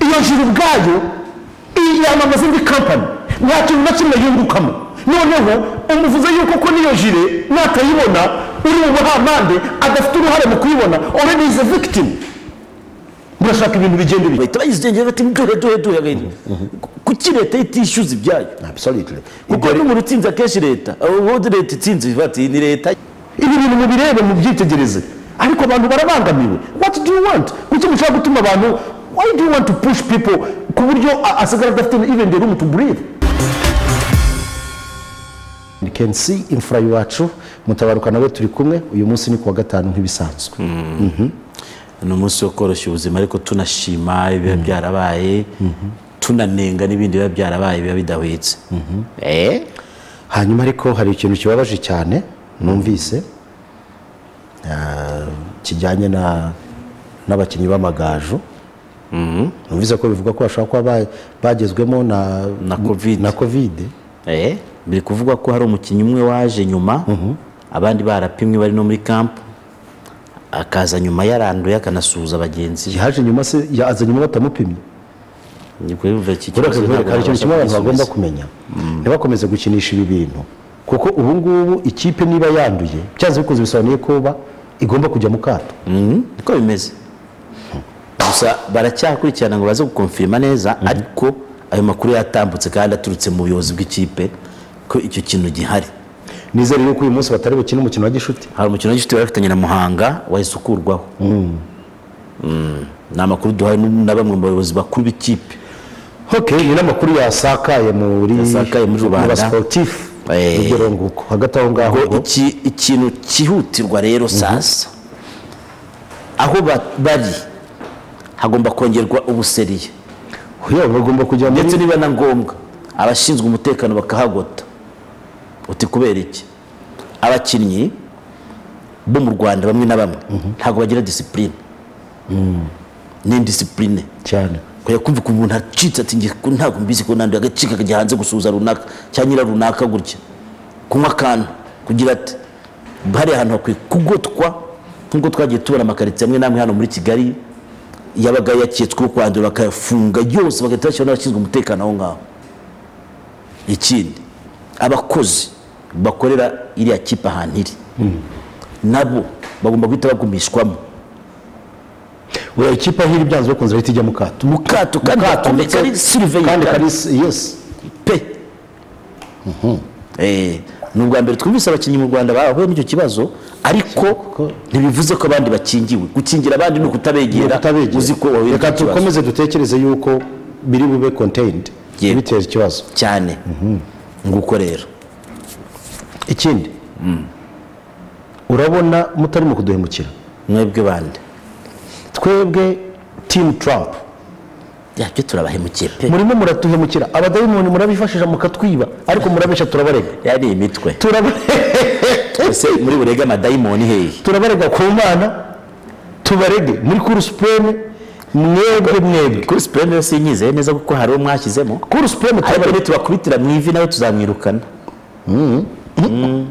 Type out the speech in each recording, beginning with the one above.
iyo juru ubwayo iyamamaza indi kampani nta kintu na kimwe yungukamo noneho umuvuze yuko ko n'iyo jire natayibona uri mu buhamande adafite uruhare mu kuyibona already is a victim murashaka ibintu bigenda bityo bahita bayizengera bati duhe duhe duhe agahinda kuki leta itishyuza ibyayo absolutely kuko n'umuntu utsinze akenshi leta ubundi leta itsinze bati ni leta ibi bintu mubirebe mubyitegereze ariko abantu barabangamiwe what do you want kuki mushaka gutuma abantu why do you want to push people ku buryo a- asigara adafite even the room to breathe You can see imfura iwacu mutabaruka nawe turi kumwe uyu munsi ni kuwa gatanu nk'ibisanzwe ni umunsi wo koroshya ubuzima ariko tunashima ibiba byarabaye tunanenga n'ibindi biba byarabaye biba bidahwitse Eh? hanyuma ariko hari ikintu kibabaje cyane numvise ah, kijyanye na n'abakinnyi b'amagaju numvise ko bivuga ko bashobora kuba ba- bagezwemo na Na Covid. na kovide Eh, biri kuvugwa ko hari umukinnyi umwe waje nyuma abandi barapimwe bari no muri kampu akaza nyuma yaranduye akanasuhuza bagenzi be yaje nyuma se yaza nyuma batamupimye Ni kuri urumva iki Buriya kibazo kubera ntabwo hari ikintu kimwe abantu babasha bagomba kugisubiza. kumenya ntibakomeze gukinisha ibi bintu kuko ubu ngubu ikipe niba yanduye byanze bikunze bisobanuye kuba igomba kujya mu kato Mhm, niko bimeze gusa baracyakurikirana ngo baze gukonfirima neza ariko ayo makuru yatambutse kandi aturutse mu buyobozi bw'ikipe ko icyo kintu gihari nizere yuko uyu munsi batari bukine umukino wa gishuti hari umukino w'inshuti bari bafitanye na muhanga wahise ukurwaho Mm, ni amakuru duhawe n'u- na bamwe mu bayobozi bakuru b'ikipe Ok, ni n'amakuru yasakaye muri Yasakaye muri rubanda. mu basportif Eh. urugero nguko hagati aho ngaho ngo iki- ikintu cyihutirwa rero sasa aho ba- bari hagomba kongerwa ubuseriye yewe bagomba kujya muri ndetse niba na ngombwa abashinzwe umutekano bakahagota uti kubera iki abakinnyi bo mu rwanda bamwe na bamwe ntabwo bagira disipurine ni indisipurine cyane kujya kumva ukuntu umuntu acitse ati "Njye ko ntabwo mbizi ko nanduye agacika akajya hanze gusuhuza runaka cyangwa nyira runaka gutya kunywa akantu kugira ati hariya ahantu hakwiye kugotwa nk'uko twagiye tubona amakaritsiye amwe n'amwe hano muri kigali yabaga yaketsweho kwandura bakayafunga yose bagahita bashyiraho n'abashinzwe umutekano aho ngaho ikindi abakozi bakorera iriya kipe ahantu iri nabo bagomba guhita bagumishwamo uriya ikipe aho iri byanze bakunze bahita ijya mu kato mu kato kandi gakomeye kari siriveyi kandi kari yes pe Eh, ni ubwa mbere twumvise abakinnyi mu rwanda bahuye n'icyo kibazo ariko ntibivuze ko abandi bakingiwe gukingira abandi ni ukutabegera utabegera uzi ko wahuye reka n'icyo kibazo dukomeze dutekereze yuko biri bube contained Yego. biteza ikibazo cyane nguko rero ikindi urabona mutarimo kuduhemukira mwebwe bande twebwe team trump yabyo turabahemukira pe murimo muratuhemukira abadayimoni murabifashisha mukatwiba ariko murabesha turabarega yari imitwe turabarega ese muri burega amadayimoni hehe turabarega ku mana tubarege muri kuru supreme mwebwe mwebwe kuri sipureme yose inyizeye neza kuko hari uwo mwashyizemo kuru supreme ariko turabarega nitubakubitira mu ivi nawe tuzamwirukana Mm.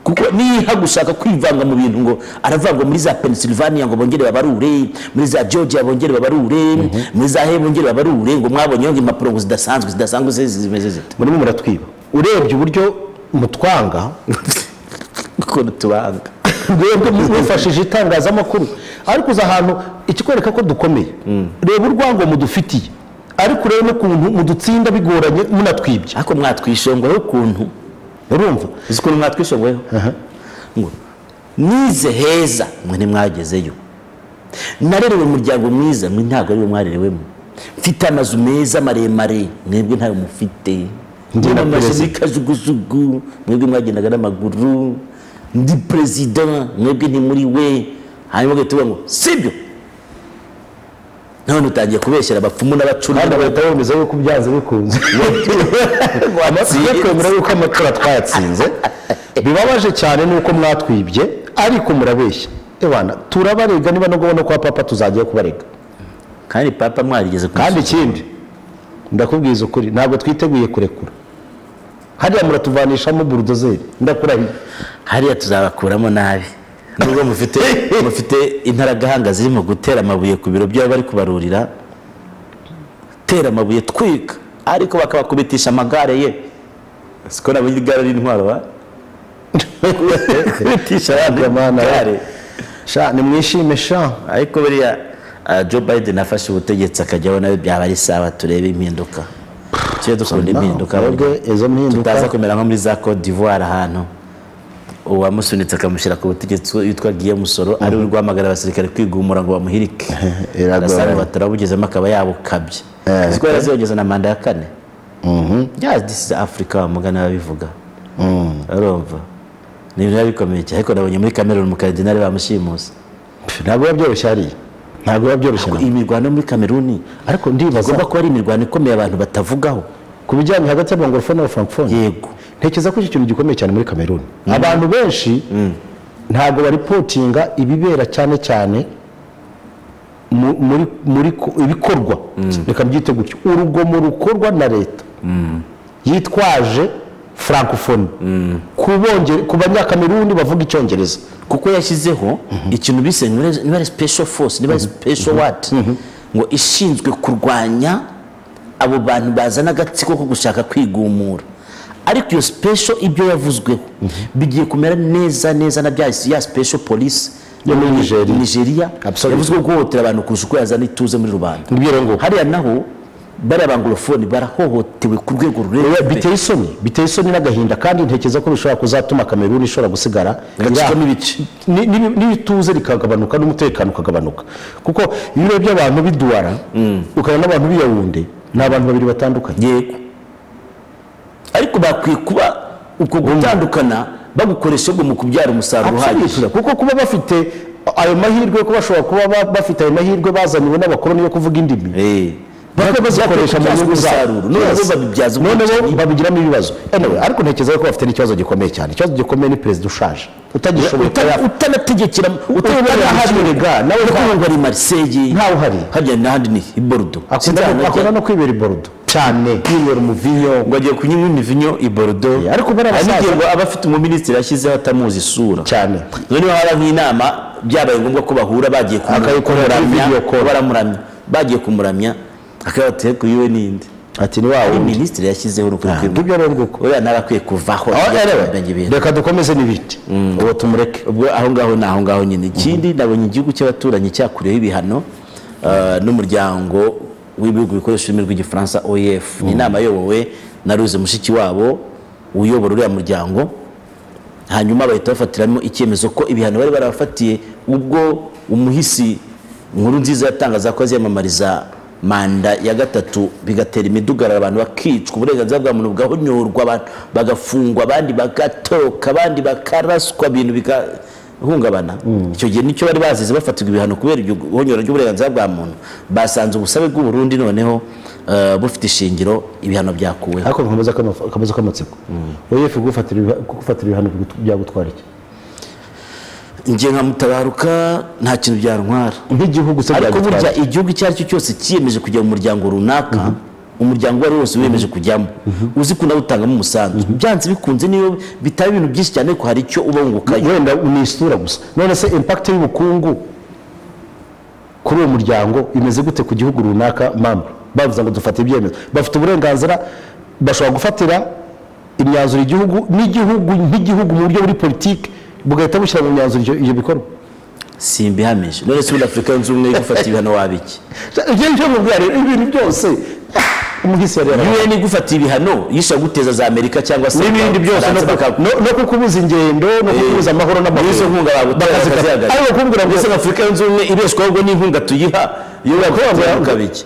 kuko niha gushaka kwivanga mu bintu ngo aravangwa muri za pennsylvania ngo bongere babarure muri za georgia bongere babarure muri za he bongere babarure ngo mwabonyeho ngo impapuro ngo zidasanzwe zidasanzwe ze- zimeze zite murimo muratwiba urebye uburyo mutwanga ukuntu tubanga mwebwe mwifashije itangazamakuru ariko uza ahantu ikikwereka ko dukomeye reba urwango mudufitiye ariko urebe n'ukuntu mudutsinda bigoranye munatwibye ariko mwatwishongoyeho ukuntu urumva uzi ukuntu mwatwishongoyeho ngo nize heza mwe ntimwagezeyo narerewe umuryango mwiza mwe ntabwo ariwo mwarerewemo mfite amazu meza maremare mwebwe ntayo mufite Ndi ndi na amashini perezida. kajugujugu mwebwe mwagendaga n'amaguru ndi perezida mwebwe ntimuri we hanyuma ugahita uvuga ngo sibyo none utangiye kubeshyera abapfumu n'abacuri kandi bahita bemeza yuko byanze bikunze Watsinze. amatsinda kwemera yuko amatora twayatsinze bibabaje cyane nuko mwatwibye ariko murabeshya ebana turabarega niba no kubona kwa papa tuzagiye kubarega kandi papa mwarigeze kandi kandi ikindi ndakubwiza ukuri ntabwo twiteguye kurekura hariya muratuvanishamo burudozeri ndakurahiye hariya tuzabakuramo nabi nubwo mufite mufite intaragahanga zirimo gutera amabuye ku biro by'abari kubarurira gutera amabuye twika ariko bakabakubitisha amagare ye siko nabonye igare ry'intwaro wa kubitisha abantu Jamani, amagare sha nimwishime sha ariko buriya ah, Joe Biden afashe ubutegetsi akajyaho nawe byaba ari sawa turebe impinduka tujye dukunda impinduka twebwe izo mpinduka tutaza kumera nko muri za Cote d'Ivoire ahantu uwamusunitse akamushyira ku butegetsi witwa Guillaume Soro ari we urwamagara abasirikare kwigumura ngo bamuhirike Iragoranye. arasanzwe batarabugezemo akaba yabukabye Eh. uziko yaraziyongeza na manda ya kane Mhm. ya this is Africa bamugana babivuga Mm. urumva ni ibintu biba bikomeye cyane ariko nabonye muri Cameroon mu Cardinal bamushimuse Pff, ntabwo biba byoroshye hariya ntabwo biba byoroshye Ko iyi mirwano muri Cameroon ariko ndibaza igomba kuba ari imirwano ikomeye abantu batavugaho ku bijyanye hagati y'abangorofone n'abafrancofone yego ntekereza ko iki kintu gikomeye cyane muri kameruni abantu benshi ntabwo baripotinga ibibera cyane cyane mu- muri muri ko- ibikorwa reka mbyite gutyo urugomo rukorwa na leta yitwaje francophonie ku bonge- ku banyakameruni bavuga icyongereza kuko yashyizeho ikintu bise niba- niba ari special force niba ari special what ngo ishinzwe kurwanya abo bantu bazana agatsiko ko gushaka kwigumura ariko iyo special ibyo yavuzweho bigiye kumera neza neza na bya ya special police Yo muri Nigeria. Nigeria Absolutely. yavuzwe guhohotera abantu kurusha uko yazana ituze muri rubanda ngibwira ngo hariya naho bariya bangorofoni barahohotewe ku rwego Oya, rurerure biteye isoni biteye isoni n'agahinda kandi ntekereza ko bishobora kuzatuma kameruni ishobora gusigara Igacikamo iri- ibice. ni- ni- n'ibituze bikagabanuka n'umutekano ukagabanuka kuko iyo urebye abantu biduwara ukabona n'abantu b'iyawunde ni abantu babiri batandukanye yego ariko bakwiye kuba uko gutandukana bagukoresha ubwo mu kubyara umusaruro uhagije Absolutely. kuko kuba bafite ayo mahirwe ko bashobora kuba ba- bafite ayo mahirwe bazaniwe n'abakoloni yo kuvuga indimi Eh, bakwiye bazikoresha mu bakwiye nyungu kubyaza zabo umusaruro, none Yes. bo babibyaza none bo ubwicanyi. babigiramo ibibazo Anyway, ariko ntekereza ko bafite n'ikibazo gikomeye cyane ikibazo gikomeye ni perezida ushaje utagishoboye Uta- utanategekera utanaharirega ga nawe nta- ari mariseye ntawe uhari hajya n'ahandi ni i borudo akunda no- akunda no kwibera i borudo cyane kwibera umuvinyo ngo agiye kunywa imivinyo i borudo Yeah, ariko bariya basaza- n'igihe ngo aba afite umuminisitiri ashyizeho atamuzi isura cyane noneho haba nk'inama byabaye ngombwa ko bahura bagiye Akayikorera video call. baramuramya bagiye kumuramya akabatiye ku yiwe n'indi ati ni wawe undi minisitiri yashyizeho urukuri ngibyo rero nguko uriya nawe akwiye kuvaho Aho ajya rero, kumenya ibintu reka dukomeze n'ibindi uwo tumureke ubwo aho ngaho ni aho ngaho nyine ikindi nabonye igihugu cy'abaturanyi cyakuriyeho ibihano ah, n'umuryango w'ibihugu bikoresha ururimi rw'igifaransa oef ni inama ayobowe na ruze mushiki wabo uyobora uriya muryango hanyuma bahita bafatiramo icyemezo ko ibihano bari barabafatiye ubwo umuhisi nkuru nziza yatangaza ko aziyamamariza manda ya gatatu bigatera imidugararo abantu bakicwa uburenganzira bwa muntu bugahonyorwa abantu bagafungwa abandi bagatoroka abandi bakaraswa ibintu bigahungabana icyo gihe nicyo bari bazize bafatirwa ibihano kubera iryo honyora ry'uburenganzira bwa muntu basanze ubusabe bw'uburundi noneho eh, bufite ishingiro ibihano byakuweho ariko nkomeza akama- akabazo k'amatsiko oef kugufatira ibiha- kugufatira ibihano bigu- byagutwara iki njye nka mutabaruka nta kintu byantwara nk'igihugu se ariko burya byagutwara igihugu icyo ari cyo cyose kiyemeje kujya mu muryango runaka umuryango uwo ari wo wose wiyemeje kujyamo uzi ko nawe utangamo umusanzu byanze bikunze niyo bitaba ibintu byinshi cyane ko hari icyo uba wungukayo wenda ni isura gusa none se impact y'ubukungu kuri uwo muryango imeze gute ku gihugu runaka mamba bavuze ngo dufate ibyemezo bafite uburenganzira bashobora gufatira imyanzuro igihugu n'igihugu nk'igihugu mu buryo buri politiki bugahita bushyira mu myanzuro ibyo- ibyo bikorwa simbihamije none se ubundi afurika yunze ubumwe yo gufata ibihano wabiki ibyo ngibyo mubwira rero ibintu byose umuhisi yari yarabaye un igufata ibihano yisha guteza za amerika cyangwa se n'ibindi byose no Abafaransa ku- no- baka- no kukubuza ingendo no kukubuza amahoro n'amahoro n'izo nkunga bagutera Bakazikata. bakazihagarika ariko kumbwira ngo mbese nka afurika yunze ubumwe ibeshwa ahubwo n'inkunga tuyiha iyo bagutera ukabiki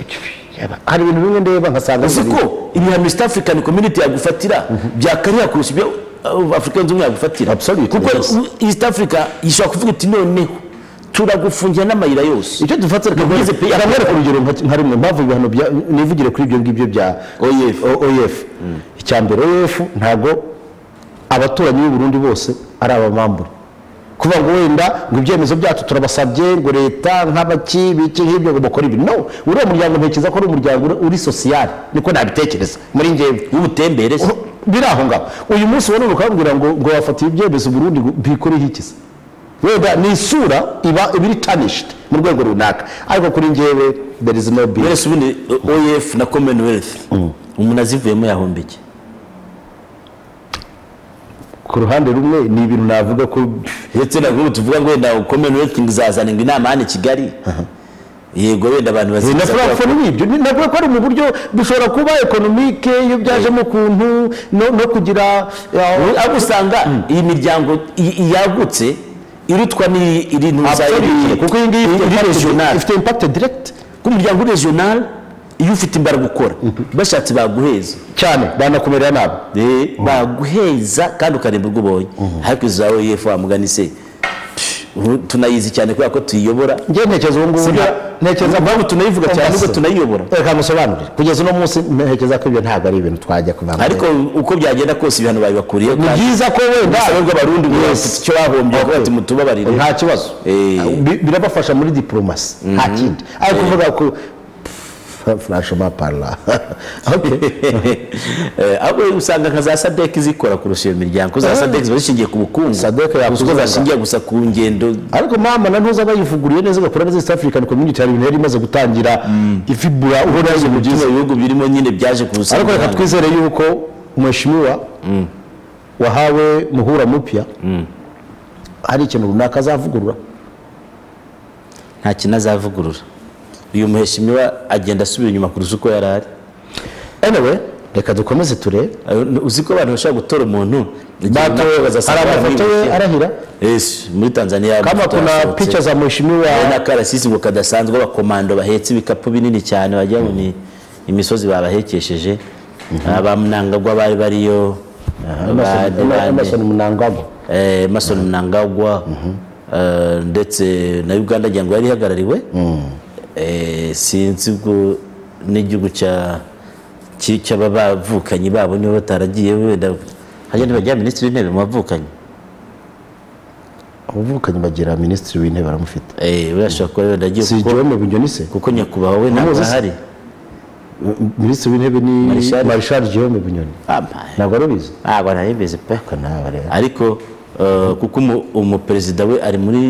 hari ibintu bimwe ndeba nkasanga uzi biri- ko ibihano east african community yagufatira byakariha kurusha ibyo uh, africa yunze ubumwe yagufatira Absolutely, kuko yes. u- east africa ishobora kuvuga iti noneho turagufungira n'amayira yose icyo dufata reka Ni bwize pe- nkwereke- aramwereka urugero nka- nka rimwe mpamvu ibihano bya- nivugire kuri ibyo ngibyo bya OIF. O- OIF icya mbere OIF ntabwo abaturanyi b'i Burundi bose ari abamambure kuvuga ngo wenda ngo ibyemezo byacu turabasabye ngo leta nk'abaki biki nk'ibyo ngo bakora ibi no uriya muryango ntekereza ko ari umuryango uri- uri sosiyale niko nabitekereza muri njyewe w'ubutembere se. biri aho ngaho uyu munsi wari ukabwira ngo ngo wafatiye ibyemezo Burundi ngo bikoreho iki se wenda ni isura iba iba iri tanishiti mu rwego runaka ariko kuri ngewe there is no bill wese ubundi oef na commonwealth umuntu azivuyemo yahombeke ku ruhande rumwe ni ibintu navuga ko ndetse na nk'ubu tuvuga ngo wenda commonwealth izazanirwa inama hano i kigali yego wenda abantu bazifuza kuba- navuga n'ibyo Ni- navuga ko ari mu buryo dushobora kuba ekonomike iyo byajemo ukuntu no no kugira eh, aho usanga iyi miryango i- i- yagutse irutwa n'iri Absolutely. kuko iyi ngiyi ifite impact- regional ifite impakite diregiti k'umuryango regional iyo ufite imbaraga ukora bashatse baguheza cyane banakumerera nabi Eh, baguheza kandi ukareba urwo ubonye ariko iza oef wamugana se psh, ubu tunayizi cyane kubera ko tuyiyobora njye ntekereza ubu ngubu Sibyo. nta- ntekereza Mpamvu tunayivuga cyane Ombase. nubwo tunayiyoborana. reka musobanurire kugeza uno munsi ntekereza ko ibyo ntabwo ari ibintu twajya kubana ariko uko byagenda kose ibihano babibakuriye ni byiza ko wenda urusobe rw'abarundi ngo Yes. bafite icyo bahombye Okay. bati mutubabarire nta kibazo Eh. Bi- birabafasha muri diporomasi nta kindi ariko uvuga ko furashoma parara Eh, ahubwo usanga nka za sadek zikora kurusha iyo miryango za Ah. sadek ziba zishingiye ku bukungu SADC yakuze kuko u Rwanda. zashingiye gusa ku ngendo ariko mama na ntuza bayivuguriye neza igakora neza East African Community hari ibintu yari imaze gutangira ifibura ubona ari ibintu byiza bino bihugu birimo nyine byaje ku ariko reka busambanyi. twizere yuko mheshimiwa wahawe muhura mupya hari ikintu runaka azavugurura nta kintu azavugurura uyu muheshimiwa agenda asubira inyuma kurusha uko yari ari anyway reka dukomeze turebe Eh, uzi ko abantu bashobora gutora umuntu igihe Batowe, runaka hari bazasanga amafoto ye baramwibeshye. arahira Yes, muri tanzania kama amafoto kuna yasohotse. picha za mheshimiwa hari n'akarasisi ngo kadasanzwe abakomando bahetse ibikapu binini cyane wagira ngo ni imisozi babahekesheje abamunangagwa bari bariyo Emerson- Emerson Mnangagwa emerson munangagwa eh, ndetse na uganda agira ngo yari ihagarariwe Eh, sinzi ubwo n'igihugu cya ki- cy'abavukanyi babo niba bataragiye wenda hagenda bajya minisitiri w'intebe mu bavukanyi abavukanyi bagira minisitiri w'intebe aramufite Eh, we ashobora kuba wenda agiye si kuko- joweme bunyonise kuko nyakubahwa we ntabwo Umuzi se? ahari minisitiri w'intebe ni Marshal- marishari joweme bunyoni ntabwo ari ubizi ntabwo arayemeze pe ntabwo rero ariko eh, kuko umu- umuperezida we ari muri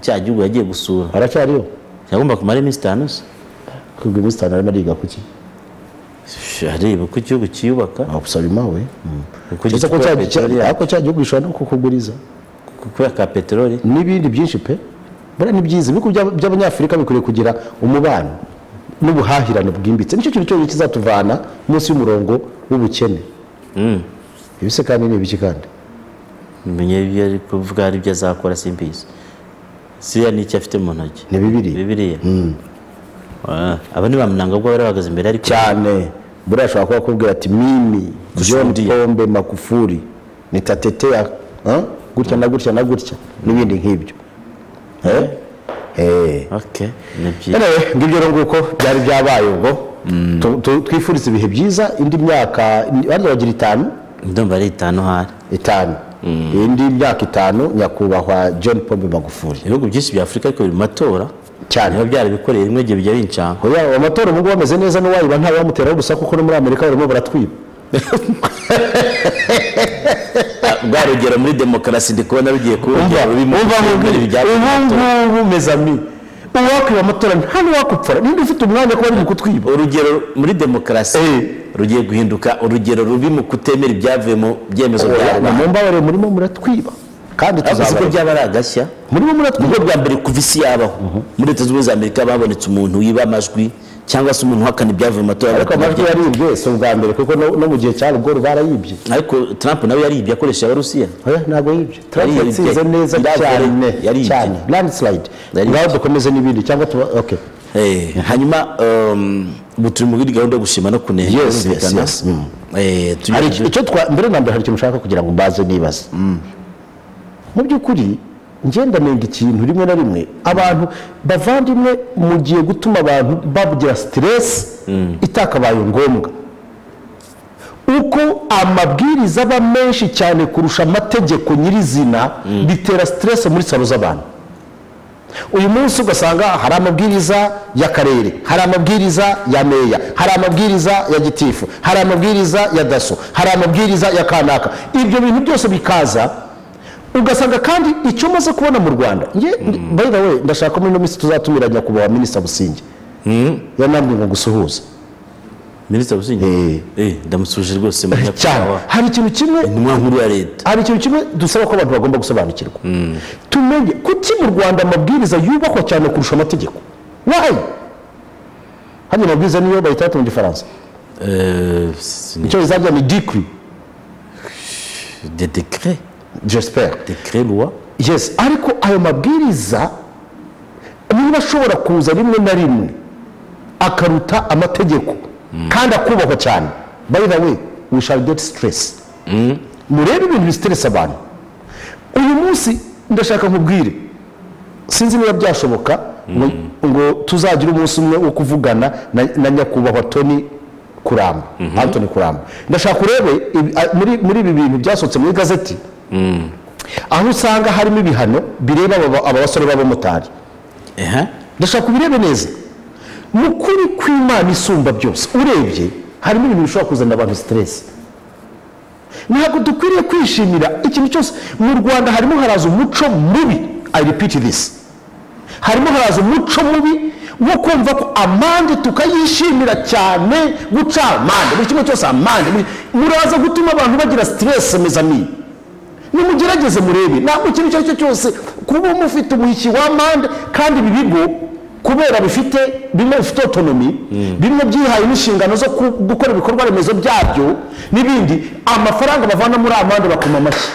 cya gihugu yagiye gusura aracyariyo yagomba kumara iminsi itanu se kubwo iminsi itanu arimo ariga kuki areba uko igihugu cyiyubaka gusaba imawe Kuko ndetse ko cya- gitwaye cya- peteroli ariko cya gihugu gishobora no kukuguriza kubera ka peteroli n'ibindi byinshi pe buriya ni byiza ibihugu by'aba- by'abanyafurika bikwiriye kugira umubano n'ubuhahirane bwimbitse nicyo kintu cyonyine kizatuvana munsi y'umurongo w'ubukene ibise kandi ni ibiki kandi menye ibyo ari kuvuga hari ibyo azakora simbizi siriya ni icyo afite mu ntoki ni bibiri bibiriya Ah, aba ni bamunanga bwo bari bahagaze imbere ariko cyane buriya ashobora kuba akubwira ati mimi john Kushuhudia. pombe makufuri ni tateteya ah, gutya na gutya na gutya n'ibindi nk'ibyo Eh? Eh. okay ni byiza Anyway, ngibyo rero nguko byari byabaye ubwo Tu- tu- twifurize ibihe byiza indi myaka bari bagira itanu ndumva ari itanu hari itanu indi myaka itanu nyakubahwa john pombe magufuri ibihugu byinshi bya afurika ariko biri mu matora cyane biba byarabikoreye rimwe igihe bijya bincanga Oya, aya matora ubu ngubu ameze neza n'uwayiba nta wamuteraho urusaku kuko no muri amerika barimo baratwiba bwa rugero muri demokarasi ndi kubona rugiye umva kuwongera rurimo ibintu bijyanye ubu n'amatora. ngubu mezami uwakwiba amatora nta n'uwakupfura niba ufite umwanya kuba ari mu kutwiba urugero muri demokarasi Eh. rugiye guhinduka urugero rubi mu kutemera ibyavuye mu byemezo bya Oya, rubanda mumbabarire murimo muratwiba kandi ariko siko tuzabaruka byaba ari agashya murimo muratwiba nibwo bwa mbere kuva isi yabaho muri leta zunze ubumwe za amerika babonetse umuntu wiba amajwi cyangwa se umuntu uhakana ibyavuye mu matora ariko amajwi yaribwe si ubwa mbere kuko no no mu gihe cya ruguru barayibye ariko trump nawe yaribye akoresheje abarusiya oya ntabwo yibye trump Yaribye. yatsinze neza Yaribye. cyane Yaribye. cyane landisilide Yaribye. ngaho dukomeze n'ibindi cyangwa tuba oke Eh, hanyuma um, ubu turi muri gahunda yo gushima no kunenga Yes, yes, birumvikana. yes, mm. Eh, tujye- hari iki- icyo twa mbere na mbere hari ikintu ushaka kugira ngo mbaze nibaza mu by'ukuri ngenda nenga ikintu rimwe na rimwe abantu bavandimwe mugiye gutuma abantu babugira siteresi itakabaye ngombwa uko amabwiriza aba menshi cyane kurusha amategeko nyirizina bitera siteresi muri salo z'abantu uyu munsi ugasanga hari amabwiriza y'akarere hari amabwiriza ya meya hari amabwiriza ya gitifu hari amabwiriza ya daso hari amabwiriza ya kanaka ibyo bintu byose bikaza ugasanga kandi icyo maze kubona mu rwanda njye by the way ndashaka muri ino minsi tuzatumira nyakubahwa minisita businge yanambwe ngo gusuhuza minisita businge Eh. Eh, ndamusuje rwose manya cyane hari ikintu kimwe intumwa nkuru ya leta hari ikintu kimwe dusaba ko abantu bagomba gusobanukirwa tumenye kuki mu rwanda amabwiriza yubahwa cyane kurusha amategeko wayi hano amabwiriza niyo bahita bata mu gifaransa Eh, si- ni- icyongereza bya ni dikiri de decret jesiperi decret loi yes ariko ayo mabwiriza niba ashobora kuza rimwe na rimwe akaruta amategeko kandi akubahwa cyane by the way we shall get stress murebe ibintu bisiteresa abantu uyu munsi ndashaka nkubwire sinzi niba byashoboka ngo, ngo tuzagira umunsi umwe wo kuvugana na, na nyakubahwa toni kuramba antoni kuramba ndashaka urebe ibi- a- muri- muri ibi bintu byasohotse mu igazeti aho usanga harimo ibihano bireba aba- aba basore b'abamotari ehe ndashaka ubirebe neza mu kuri kw'imana isumba byose urebye harimo ibintu bishobora kuzanira abantu siteresi ntabwo dukwiriye kwishimira ikintu cyose mu rwanda harimo haraza umuco mubi i repeat this harimo haraza umuco mubi wo kumva ko amande tukayishimira cyane guca amande buri kimwe cyose amande buri- muraza gutuma abantu bagira siteresi mezamini nimugerageze murebe ntabwo ikintu icyo ari cyo cyose kuba mufite umuhiki wa mande kandi ibi bigo kubera bifite bimwe bifite otonomi bimwe byihaye n'inshingano zo ku- gukora ibikorwa remezo byabyo n'ibindi amafaranga bavana muri amande bakoma amashyi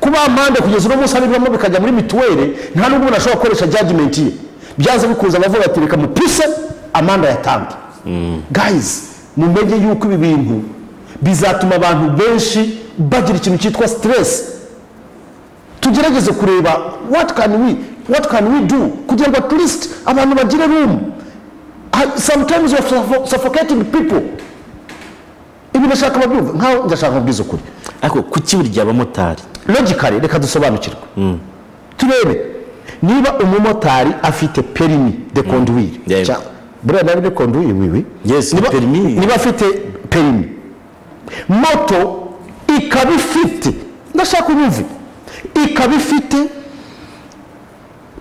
kuba amande kugeza uno munsi abivamo bikajya muri mituweli nta n'ubwo umuntu ashobora gukoresha jajimenti ye byaza bikuza abavuga ati reka mupise amande yatange gayizi mumenye yuko ibi bintu bizatuma abantu benshi bagira ikintu cyitwa siteresi tugerageze kureba what can we what can we do kugira ngo at least abantu bagire room Ha- sometimes we are suffo- suffocating people ibi ndashaka babyumva nkaho ndashaka kubwiza ukuri ariko kuki burya abamotari logically reka dusobanukirwe turebe niba umumotari afite perimi de conduire Yeah. Cya- buriya nabi de conduire wiwi Yes, niba, permis. niba afite perimi moto ikaba ifite ndashaka unyumve ikaba ifite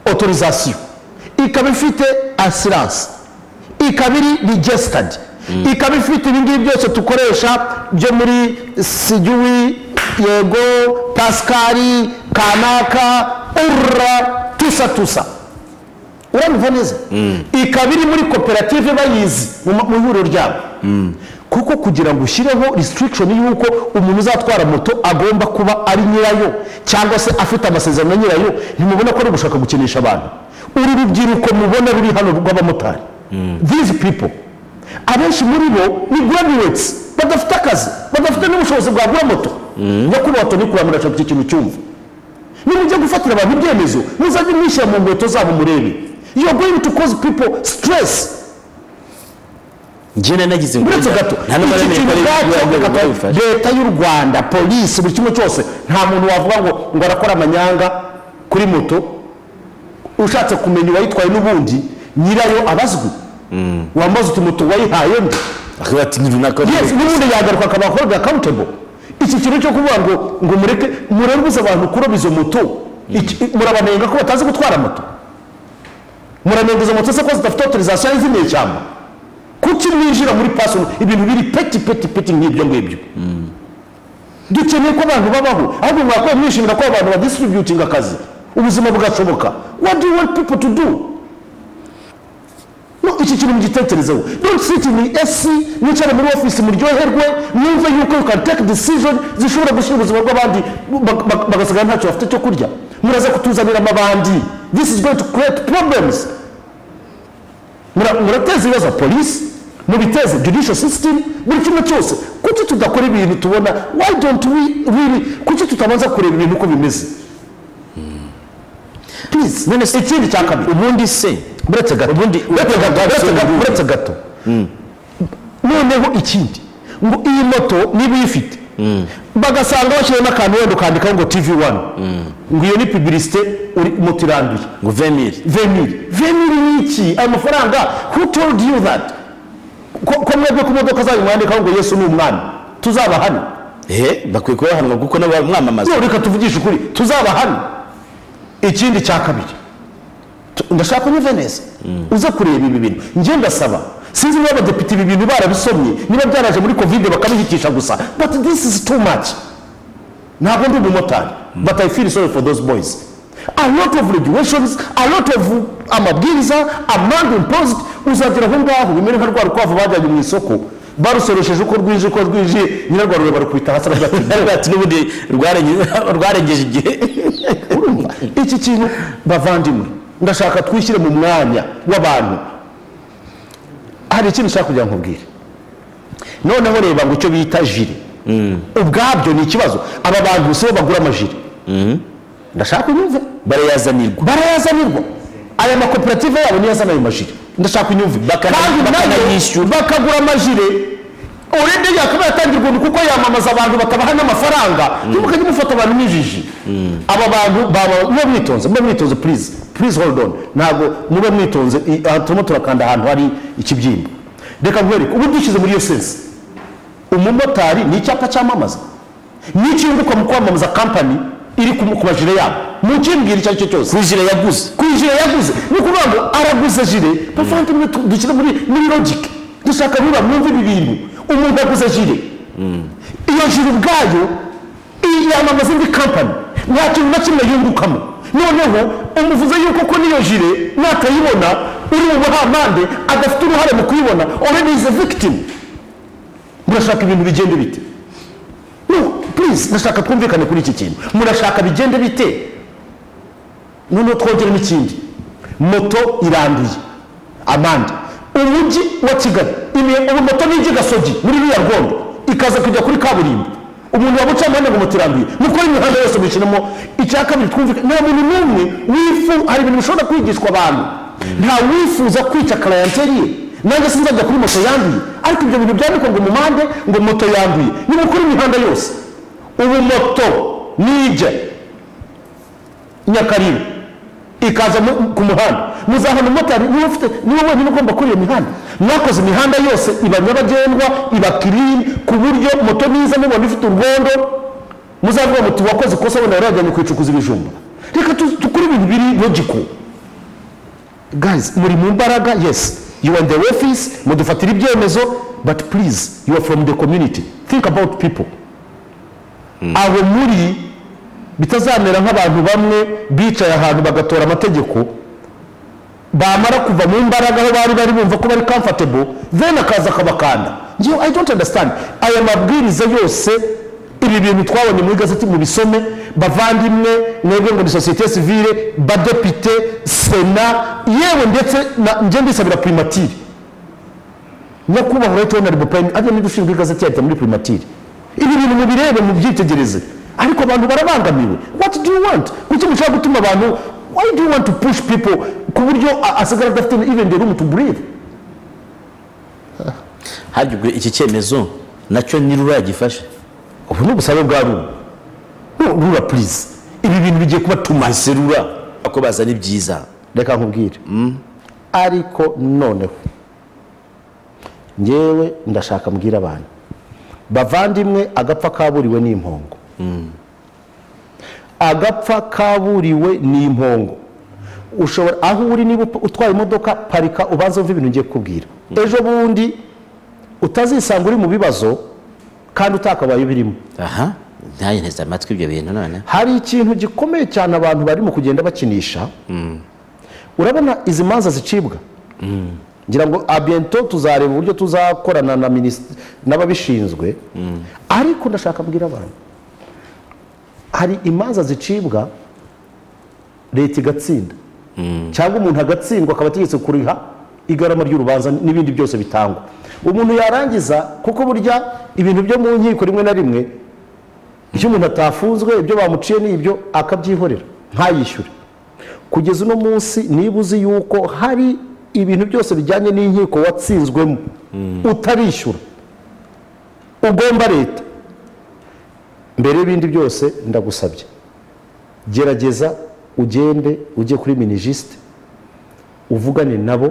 autorisation ikaba ifite assurance ikaba iri registered ikaba ifite ibingibi byose dukoresha byo muri sigiwi yego pasikari kanaka urra tusa tusa urabumva neza ikaba iri muri koperative bayizi mu ma- mu ihuriro ryabo kuko kugira ngo ushyireho restriction y'uko umuntu uzatwara moto agomba kuba ari nyirayo cyangwa se afite amasezerano na nyirayo ntimubona ko ari gushaka gukinisha abantu uru rubyiruko mubona ruri hano rw'abamotari these people abenshi muri bo ni graduates badafite akazi badafite n'ubushobozi bwagura moto nyakubahwa toni kuramira ashaka iki kintu cyumva nimujya gufatira abantu ibyemezo muzajye mwishyira mu nkweto zabo murebe you are going to cause people stress njyewe nagize ngo uretse gato nta n'amara iki kintu n'imibare bwacyo y'urwego gato, rwabifashe leta y'u rwanda polisi buri kimwe cyose nta muntu wavuga ngo ngo arakora amanyanga kuri moto ushatse kumenya uwayitwaye n'ubundi nyirayo abazwi wambaza uti moto wayihaye nde akavuga ati ni runaka yes n'ubundi yagaruka akaba akorwa accountable iki kintu cyo kuvuga ngo ngo mureke murabuze abantu kuroba izo moto iki- murabanenga ko batazi gutwara moto muranenga izo moto se ko zidafite autorisation zimeye cyane kuki mwinjira muri pasoni ibintu biri peti peti peti nk'ibyo ngibyo dukeneye ko abantu babaho ahubwo mwakora mwishimira ko abantu badisitributinga akazi ubuzima bugashoboka what do you want people to do no iki kintu mugitekerezeho don't sit in the AC mwicare muri office muryoherwe mwumve yuko you can take decision zishobora gushyira ubuzima bw'abandi bag- bag- bagasigara ntacyo bafite cyo kurya muraza kutuzanira amabandi this is going to create problems Mura- murateza ibibazo polisi mubiteze judicial system buri kimwe cyose kuki tudakora ibintu tubona why don't we really kuki tutabanza kureba ibintu uko bimeze please none se ikindi cya kabiri ubundi se buretse gato Ubundi- buretse gato buretse ubundi- gato buretse gato noneho ikindi ngo iyi moto niba uyifite bagasanga bashyiramo akantu wenda ukandikaho ngo tv wani ngo iyo ni pibirisite moto iranduye ngo vemire vemiri vemiri ni iki ayo mafaranga who told you that ko ko mwebwe ku modoka zanyu mwandikaho ngo yesu ni umwami tuzaba hano ehe bakwiye kuba bahanwa kuko n'abamwamamaza none reka tuvugishe ukuri tuzaba hano ikindi cya kabiri Tu- ndashaka unyumve neza uze kureba ibi bintu njye ndasaba sinzi niba abadepite ibi bintu barabisomye niba byaraje muri kovide bakabihitisha gusa but this is too much ntabwo ndi umumotari but i feel sorry for those boys a lot of regulations a lot of amabwiriza amande imposed uzagera aho ngaho bimere nka rwa rukwavu bajyanye mu isoko barusoresheje uko rwije uko rwije nyirarwarure barukubita hasi aravuga ati Aravuga ati n'ubundi rwarenge- rwarengeje igihe urumva iki kintu bavandimwe ndashaka twishyire mu mwanya w'abantu hari ikintu ushaka kugira ngo nkubwire noneho reba ngo icyo bita jire ubwabyo ni ikibazo aba bantu si bo bagura amajire ndashaka unyumve barayazanirwa barayazanirwa aya makoperative yabo niyo azana ayo majire ndashaka unyumve Bakana- kandi nayo bakanayishyura. bakagura amajire urende yakaba yatangira ubuntu kuko yamamaza abantu bakabaha n'amafaranga ntimukajye mufata abantu mwijiji aba bantu baba mube mwitonze mube mwitonze please please hold on ntabwo mube mwitonze i- aha turimo turakanda ahantu hari ikibyimba reka nkwereke ubu dushyize muri iyo sensi umumotari ni icyapa cyamamaza n'icyunguka mu kwamamaza kampani iri ku ku majire yabo mukimbwira icyo ari cyo cyose kujira yaguze ku ijire yaguze ni ukuvuga ngo araguze jire bavandimwe tu- dushyire muri muri logike dushaka niba mwumva ibi bintu umuntu aguze jire iyo jire ubwayo yamamaza indi kampani nta kintu na kimwe yungukamo noneho umuvuze yuko ko n'iyo jire natayibona uri mu buhamande adafite uruhare mu kuyibona already is a victim murashaka ibintu bigende bite no please ndashaka twumvikane kuri iki kintu murashaka bigende bite noneho twongere n'ikindi moto iranduye amande umujyi wa kigali imi- ubu moto ni igigasogi muri ruriya rwondo ikaza kujya kuri kaburimbo umuntu waba ucamande ngo moto iranduye mukore imihanda yose mushyiremo icya kabiri twumvikane nta muntu n'umwe wifu hari ibintu bishobora kwigishwa abantu nta wifuza kwica karayanteri ye nanjye sinzajya kuri moto yanduye ariko ibyo bintu byandikwa ngo mumande ngo moto yanduye nimukore imihanda yose ubu moto nijya nyakaribu ikaza mu- ku muhanda muzahana umumotari niwe ufite niwe wenyine ugomba kuri iyo mihanda mwakoze imihanda yose iba nyabagendwa iba kirini ku buryo moto niza mubona ifite urwondo muzavuga muti wakoze ikosa wenda wari wajyanye kwicukuza ibijumba reka tu- dukore ibintu biri logiko guys muri mu mbaraga yes you are in the office mudufatira ibyemezo but please you are from the community think about people abo muri bitazamera nk'abantu bamwe bicaye ahantu bagatora amategeko bamara kuva mu mbaraga aho bari bari bumva ko bari comfortable then akaza akabakanda njyewe i don't understand aya mabwiriza yose ibi bintu twabonye mu igazeti mubisome bavandimwe mwebwe ngo ni sosiyete sivile badepite sena yewe ndetse na- njye ndisabira primatire nyakubahwa leta honorable prime ajya niba ushinzwe igazeti yahita muri primatire ibi bintu mubirebe mubyitegereze ariko abantu barabangamiwe what do you want kuki mushaka gutuma abantu why do you want to push people ku buryo a- asigara adafite even the room to breathe hajyubwe iki cyemezo nacyo ntiruragifashe ubu ni ubusabe bwa rura No, rura please ibi bintu bigiye kuba too much serura ako bazana ibyiza reka nkubwire ariko noneho ngewe ndashaka mbwira abantu bavandimwe agapfa kaburiwe ni impongo agapfa kaburiwe ni impongo ushobora aho uri niba upa- utwaye imodoka parika ubanza wumve ibintu ngiye kukubwira ejo bundi utazisanga uri mu bibazo kandi utakabaye ubirimo aha ntayo nteze amatwi ibyo bintu none hari ikintu gikomeye cyane abantu barimo kugenda bakinisha urabona izi manza zicibwa ngira ngo abiyento tuzareba uburyo tuzakorana na minisitiri n'ababishinzwe ariko ndashaka mbwira abantu hari imanza zicibwa leta igatsinda cyangwa umuntu agatsindwa akaba ategetse kuriha igarama ry'urubanza n'ibindi byose bitangwa umuntu yarangiza kuko burya ibintu byo mu nkiko rimwe na rimwe icyo umuntu atafunzwe ibyo bamuciye ni ibyo akabyihorera ntayishyure kugeza uno munsi niba uzi yuko hari ibintu byose bijyanye n'inkiko watsinzwemo utarishyura ugomba leta mbere y'ibindi byose ndagusabye gerageza ugende ujye kuri minijisite uvugane nabo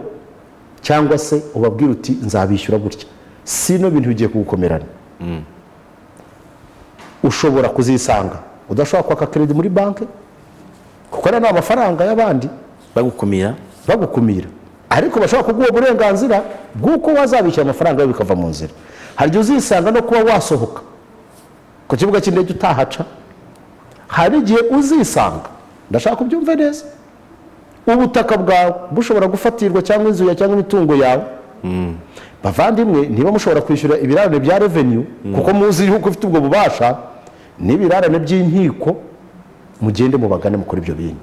cyangwa se ubabwire uti nzabishyura gutya si no bintu bigiye kugukomerana ushobora kuzisanga udashobora kwaka keredi muri banki kuko ariya ni amafaranga y'abandi bagukumira bagukumira ariko bashobora kuguha uburenganzira bw'uko wazabishyura amafaranga yawe bikava mu nzira hari igihe uzisanga no kuba wasohoka ku kibuga cy'indege utahaca hari igihe uzisanga ndashaka kubyumva neza ubutaka bwawe bushobora gufatirwa cyangwa inzu yawe cyangwa imitungo yawe bavandimwe niba mushobora kwishyura ibirarane bya revenue kuko muzi yuko ufite ubwo bubasha n'ibirarane by'inkiko mugende mubagane mukora ibyo bintu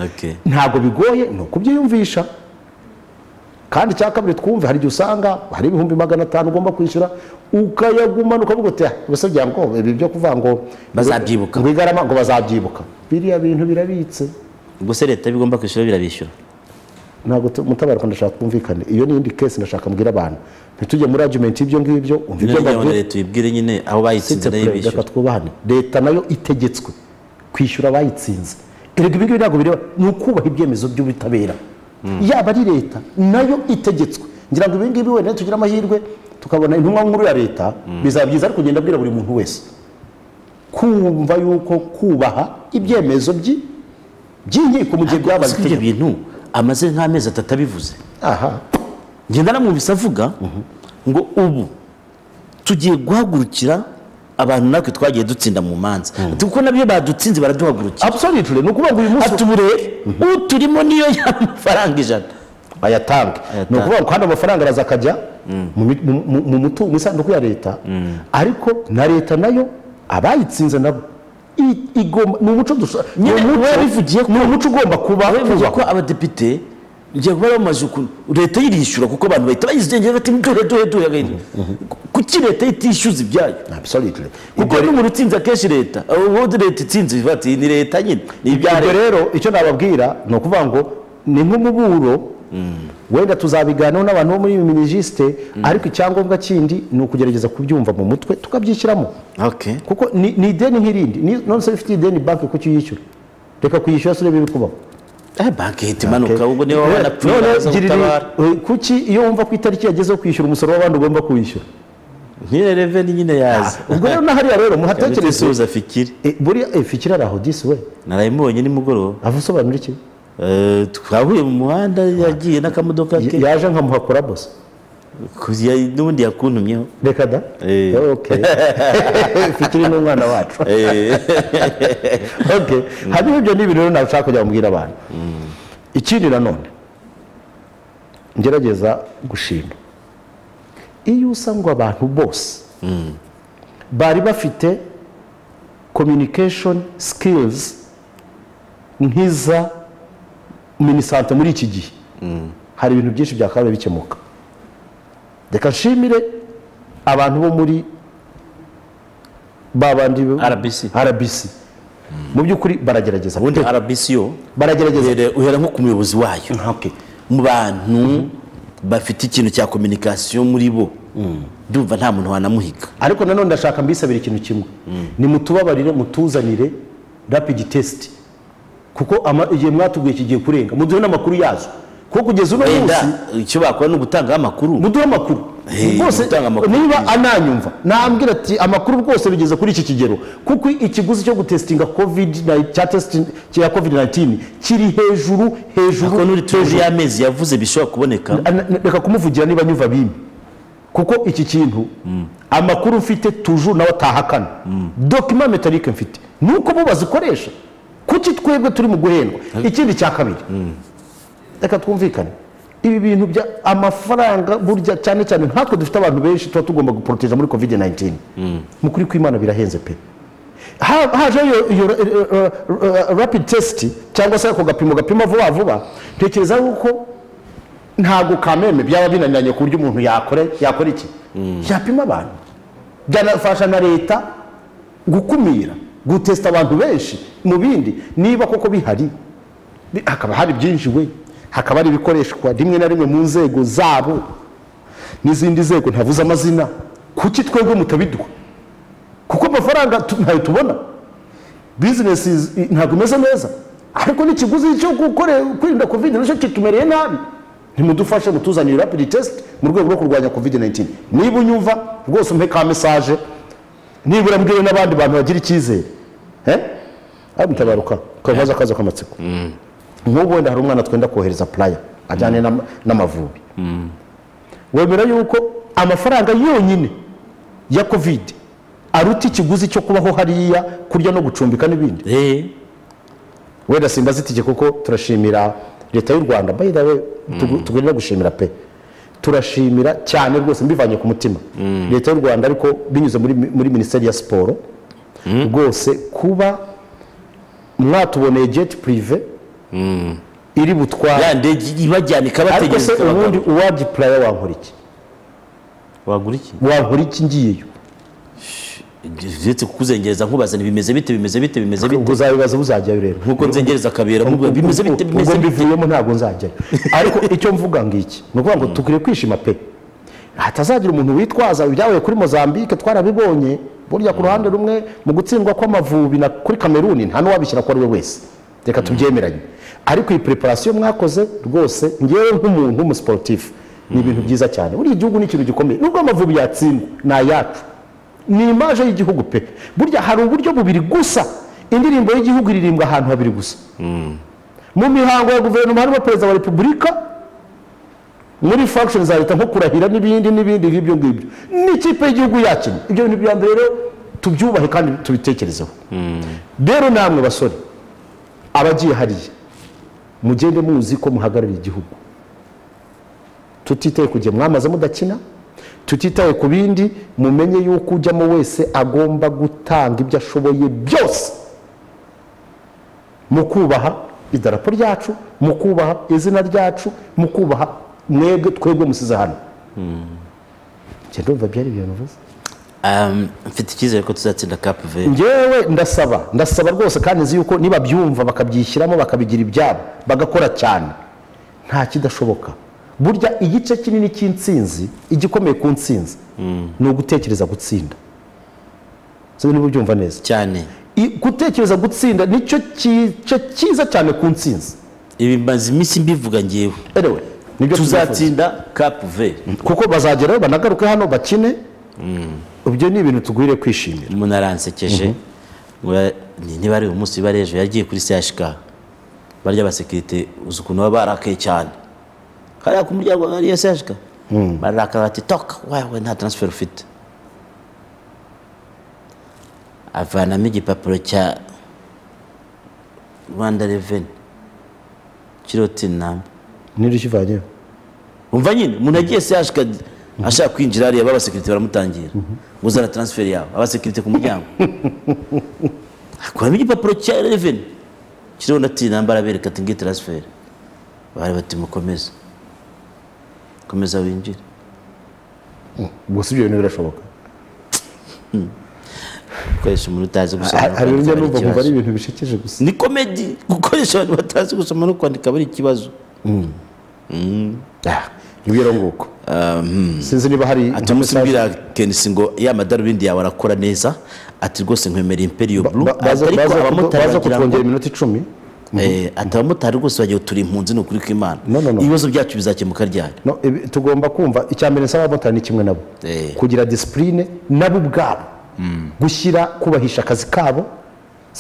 okay. ntabwo bigoye ni ukubyiyumvisha kandi icya kabiri twumve hari igihe usanga hari ibihumbi magana atanu ugomba kwishyura ukayagumana ukavuga uti "Ah, ubuse byangombwa ibi byo kuvuga ngo Bazabyibuka. ngo igarama ngo bazabyibuka biriya bintu birabitse ubwo se leta bigomba kwishyura birabishyura ntabwo tu- mutabarwa ndashaka twumvikane iyo ni iyindi kesi ndashaka mbwira abantu ntitujye muri argument y'ibyo ngibyo umva ibyo niyo kugira ngo mbabwira leta uyibwire nyine aho bayitsinze Sitse nayo pre, reka bishyura twubahane leta nayo itegetswe kwishyura abayitsinze erega ibi ngibi ntabwo bireba ni ukubaha ibyemezo by'ubutabera yaba ari leta nayo itegetswe ngira ngo ibi ngibi wenda tugira amahirwe tukabona intumwa nkuru ya leta bizaba byiza ari kugenda abwira buri muntu wese kumva yuko kubaha ibyemezo by- by'inkiko mu gihe byabaye Gusa ibyo itegeko bintu amaze nk'amezi atatu abivuze aha ngenda namwumvise avuga ngo ubu tugiye guhagurukira abantu natwe twagiye dutsinda mu manza Ati kuko nabyo badutsinze baraduhagurukira absolutely ni ukuvuga ngo uyu munsi ati ubu rero uturimo niyo y'amafaranga ijana ayatange ni ukuvuga ngo kandi amafaranga araza akajya mu mi- mu- mu- mu mutu- mu isanduku ya leta ariko na leta nayo abayitsinze nabo i- igomba ni umuco dusa- ni Nyine umuco- wabivugiye ko- ni umuco ugomba kuba bivuze ko kubakwa. abadepite igihe kuba bamaze ukuntu leta yirishyura kuko abantu bahita bayizengera bati duhe duhe duhe agahinda kuki leta itishyuza ibyayo Absolutely. kuko n'umuntu utsinze akenshi leta ubundi leta itsinze bati ni leta nyine ni ibya ibyo leta rero icyo nababwira ni ukuvuga ngo ni nk'umuburo wenda tuzabiganiraho n'abantu bo muri minijisite ariko icyangombwa kindi ni ukugerageza kubyumva mu mutwe tukabyishyiramo okay kuko ni ni ideni nk'irindi Ni- nonese iyo ufite ideni banki kuki uyishyura reka kuyishyura se urebe ibikubaho eh banki ihita imanuka ubwo niba None- wabona pfuye none baza girira- gutabara eh, kuki iyo wumva ku itariki yagezeho kwishyura umusoro w'abandi ugomba kuwishyura nyine reveni nyine yaza ubwo rero n'ahariya rero muhatekereze mutekereze fikiri Eh, buriya eh, fikira araho disi we narayimubonye nimugoroba avusobanura iki Eh, twahuye mu muhanda yagiye n'akamodoka Y- ke yaje nkamuhakora bose ku- ya- n'ubundi yakuntumyeho reka da Eh. Okay. fikiri ni umwana wacu okay hanyuma ibyo ni ibintu rero nashaka kujya bambwira abantu ikindi nanone ngerageza gushima iyo usanga abantu bose bari bafite communication skills nk'iza minisante muri iki gihe hari ibintu byinshi byakabaye bikemuka reka nshimire abantu bo muri babandi RBC. RBC mu by'ukuri baragerageza ubundi rbc yo baragerageza uhera- uhera nko ku muyobozi wayo Okay. mu bantu bafite ikintu cya kominikasiyo muri bo ndumva nta muntu wanamuhiga ariko nanone ndashaka mbisabira ikintu kimwe ni mutubabarire mutuzanire rapid test kuko ama- igihe mwatubwiye kigiye kurenga muduhe n'amakuru yazo kuko kugeza uno wenda munsi icyo bakora ni ugutangaho amakuru muduhe amakuru Hey, rwose gutanga amakuru niba ananyumva nambwira ati amakuru rwose bigeze kuri iki kigero kuko ikiguzi cyo gutestinga covid na- cya testing cya covid 19 kiri hejuru hejuru kuko n'uri tuje y'amezi yavuze bishobora kuboneka Ana- na- reka kumuvugira niba nyumva bimwe kuko iki kintu amakuru mfite tujuru nawe atahakana dokima metalike mfite ni uko bo bazikoresha kuki twebwe turi mu guhendwa ikindi cya kabiri reka twumvikane ibi bintu bya amafaranga burya cyane cyane nkatwe dufite abantu benshi tuba tugomba guporoteja muri covid 19 mu kuri kw'imana birahenze pe Ha- hajeho iyo- iyo eh, eh, eh, rapid test cyangwa se ako gapimo gapima vuba vuba ntekereza yuko ntabwo kameme byaba binaniranye ku buryo umuntu yakora yakora iki yapima abantu byanafasha na leta gukumira gutesita abantu benshi mu bindi niba koko bihari bi- hakaba hari byinshi we hakaba hari ibikoreshwa rimwe na rimwe mu nzego zabo n'izindi nzego ntavuze amazina kuki twebwe mutabiduha kuko amafaranga tu- ntayo tubona bizinesi i- ntabwo imeze neza ariko n'ikiguzi cyo gukore kwirinda covid nacyo kitumereye nabi ntimudufashe mutuzanire rapid test mu rwego rwo kurwanya covid 19 niba unyumva rwose umpe ka mesaje nibura mbwiwe n'abandi bantu bagira icyizere eh? amutabaruka kavaza akaza k'amatsiko nk'ubu wenda hari umwana twenda kohereza puraya ajyanye n'ama- n'amavubi wemera yuko amafaranga yonyine ya kovide aruta ikiguzi cyo kubaho hariya kurya no gucumbika n'ibindi Eh, wenda simbaza itike kuko turashimira leta y'u rwanda by the way tugu- tugomba gushimira pe turashimira cyane rwose mbivanye ku mutima leta y'u rwanda ariko binyuze muri, muri minisiteri ya siporo rwose kuba mwatuboneye jeti purive iri butware ya ndege ibajyana ariko se ikabategereza ubundi ubundi uwadi puraya wankora iki wagura iki wankora iki ngiyeyo uretse kukuzengereza nkubazana bimeze bite bimeze bite bimeze bite ubwo uzabibaza buzajyayo rero nk'uko nzengereza akabera mubi- bimeze bite bimeze ubwo bite mbivuyemo ntabwo nzajyayo ariko icyo mvuga ngiki ni ukuvuga ngo dukwiye kwishima pe hatazagira umuntu witwaza ibyabaye kuri mozambique twarabibonye burya ku ruhande rumwe mu gutsindwa kw'amavubi na kuri kameruni nta n'uwabishyira ko ari we wese reka tubyemeranye ariko iyi preparation mwakoze rwose ngewe nk'umuntu w'umusiporutifu ni ibintu byiza cyane buriya igihugu ni ikintu gikomeye nubwo amavubi yatsindwa ni ayacu ni imaje y'igihugu pe burya hari uburyo bubiri gusa indirimbo y'igihugu iririmbwa ahantu habiri gusa mu mihango ya guverinoma harimo perezida wa repubulika muri function za leta nko kurahira n'ibindi n'ibindi nk'ibyo ngibyo n'ikipe y'igihugu yakinnye ibyo bintu bya mbere rero tubyubahe kandi tubitekerezeho rero namwe basore abagiye hariya mugende muzi ko muhagarariye igihugu tutitaye ku gihe mwamaze mudakina tutitaye ku bindi mumenye yuko ujyamo wese agomba gutanga ibyo ashoboye byose mu kubaha idarapo ryacu mu kubaha izina ryacu mu kubaha mwebwe twebwe musize hano njye ndumva byari ibintu bivuze Um, mfite icyizere ko tuzatsinda cap vert ngewe ndasaba ndasaba rwose kandi nzi yuko nibabyumva bakabyishyiramo bakabigira ibyabo bagakora cyane nta kidashoboka burya igice kinini cy'insinzi igikomeye ku nsinzi ni ugutekereza gutsinda sinzi niba ubyumva neza cyane I- gutekereza gutsinda nicyo cyice cyiza cyane ku nsinzi ibi maze iminsi mbivuga ngewe anyway nibyo tuzatsinda tuzatsinda cap vert kuko bazagerayo banagaruke hano bakine ibyo ni ibintu tugwire kwishimira umuntu aransekeje ngo ya- ni- niba ari uyu munsi biba ari ejo yagiye kuri chk barya abasekirite uzi ukuntu baba barakaye cyane hariya ku muryango hari iyo chk bararakaye bati toka wawe nta transfer ufite avanamo igipapuro cya rwanda reveni kiriho tini namba ntirukivanyeho umva nyine umuntu agiye chk ashaka kwinjira hariya b'abasekirite baramutangira ngo uzana transfer yawe abasekirite ku muryango akuramo igipapuro cya reveni kiriho na tini namba arabereka ati ngiyi transfer bari bati mukomeza komeza winjire gusa ibyo bintu birashoboka gukoresha umuntu utazi gusoma no hari kwandika urujya n'uruza bari ikibazo. kumva ari ibintu bishekeje gusa ni komedi gukoresha abantu batazi gusoma no kwandika bari ikibazo nibyo nguko sinzi niba hari ati nka umunsi message- mbwira kenisi ngo ya madarubindi yawe arakora neza ati rwose nkwemera imperiyo buru ba- baza- ariko baza kutu- abamotari baza bagira ngo kutwongera iminota icumi Eh, ati abamotari rwose bagiye turi impunzi ni ukuri kw'imana No, no, no. ibibazo byacu bizakemuka ryari No, ibi- tugomba kumva icya mbere nsaba abamotari ni kimwe nabo Eh. kugira disipurine nabo ubwabo gushyira kubahisha akazi kabo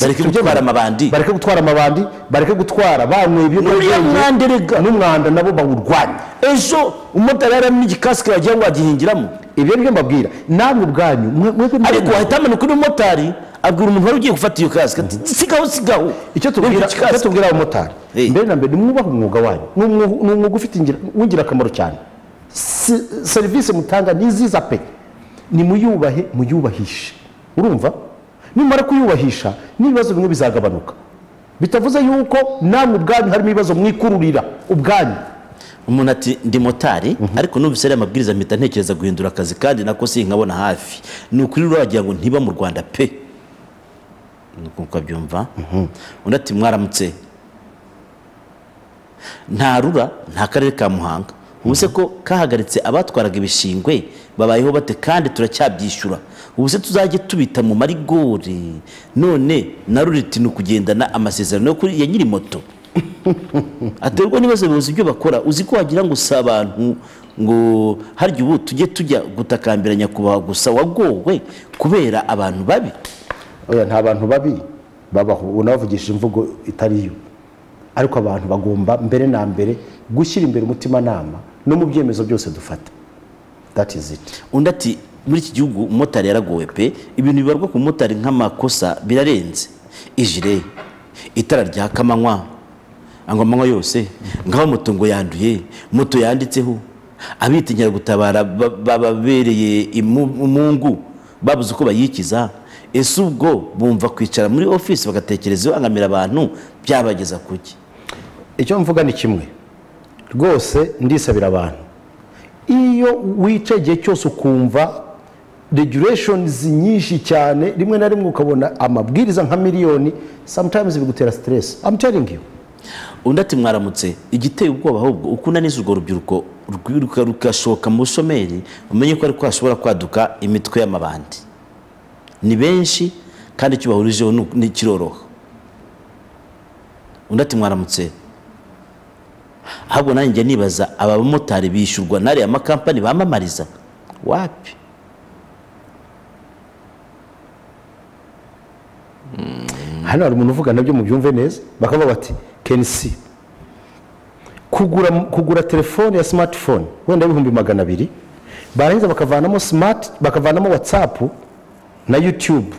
bareke Tujye gutwara mu- amabandi bareke gutwara amabandi bareke gutwara banyweye N'umwanda ibiyobyabwenge n'umwanda nabo bawurwanya ejo umumotari yari arimo igikasike wagira ngo agihingiramo ibyo nibyo mbabwira namwe ubwanyu mwe- mwebwe mwe- ariko wahita amanuka undi mumotari abwira umuntu wari ugiye gufata iyo kasike ati sigaho sigaho icyo tubwira Wibwira icyo tubwira abamotari Eh. mbere na mbere nimwubahe umwuga wanyu Ni umwu- ni umwuga ufite ingira- w'ingirakamaro cyane Si- serivisi mutanga ni nziza pe nimuyubahe muyubahishe urumva nimara kuyubahisha n'ibibazo bimwe bizagabanuka bitavuze yuko namwe ubwanyu harimo ibibazo mwikururira ubwanyu umuntu ati ndi motari ariko numvise ariya mabwiriza mpita ntekereza guhindura akazi kandi nako sinkabona hafi ni ukuri rero wagira ngo ntiba mu rwanda pe nuko uko abyumva undi ati mwaramutse nta rura nta karere ka muhanga ubu se ko kahagaritse abatwaraga ibishingwe babayeho bate kandi turacyabyishyura ubu se tuzajye tubita mu marigori none na rura iti ni ukugendana amasezerano yo kuri ya nyiri moto aterwa n'ibibazo bibuze ibyo bakora uzi ko wagira ngo si abantu ngo harya ubu tujye tujya gutakambira nyakubahwa gusa wagowe kubera abantu babi oya nta bantu babi babaho ubu nabavugishije imvugo itari yo ariko abantu bagomba mbere na mbere gushyira imbere umutimanama no mu byemezo byose dufata that is it undi ati muri iki gihugu umumotari yaragowe pe ibintu bibarwa ku mumotari nk'amakosa birarenze ijire itara ryaka amanywa ngo amanywa yose nk'aho moto ngo yanduye moto yanditseho abitinyira gutabara ba- bababereye imu- umungu babuze uko bayikiza ese ubwo bumva kwicara muri ofisi bagatekereza bangamira abantu byabageza kuki icyo mvuga ni kimwe rwose ndisabira abantu iyo wicaye igihe cyose ukumva regulations nyinshi cyane rimwe na rimwe ukabona amabwiriza nka miliyoni sometimes bigutera stress i'm telling you undi ati mwaramutse igiteye ubwoba ahubwo uko unaniza urwo rubyiruko rwiruka rugashoka mu bushomeri umenye ko ariko hashobora kwaduka imitwe y'amabandi ni benshi kandi icyo bahurijeho ni uku- ni kiroroha undi ati mwaramutse ahubwo nanjye njya nibaza aba bamotari bishyurwa n'ariya makampani bamamariza wapi hano hari umuntu uvuga nabyo mubyumve neza bakavuga bati kenisi kugura kugura telefone ya smartphone wenda ibihumbi magana abiri barangiza bakavanamo smart bakavanamo watsapu na youtube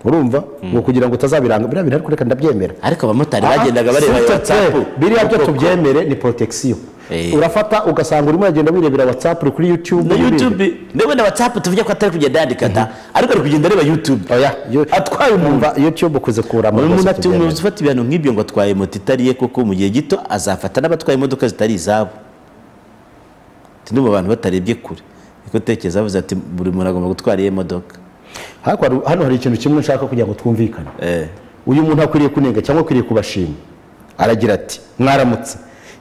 urumva ngo kugira ngo utazabiranga biriya bintu ariko reka ndabyemera ariko abamotari Ah, bagendaga bareba s'il te watsapu plaît, biriya byo tubyemere ni protection Eh. urafata ugasanga urimo uragenda wirebera whatsapp uri kuri youtube na wirebera. youtube ndabona watsapu tuvuge ko atari kugenda yandika da ariko ari kugenda areba youtube oya yo- Atwaye umuntu. Umva, youtube ukuze kurama umuntu rwose ati umuyobozi tubyemere. ufata ibihano nk'ibyo ngo atwaye moto itariye koko mu gihe gito azafata n'abatwaye imodoka zitari izabo Ati, ndumva abantu batarebye kure niko tekereza bavuze ati buri muntu agomba gutwara iyi modoka Ariko hari- hano hari ikintu kimwe nshaka kugira ngo twumvikane Eh, uyu muntu akwiriye kunenga cyangwa akwiriye kubashima aragira ati mwaramutse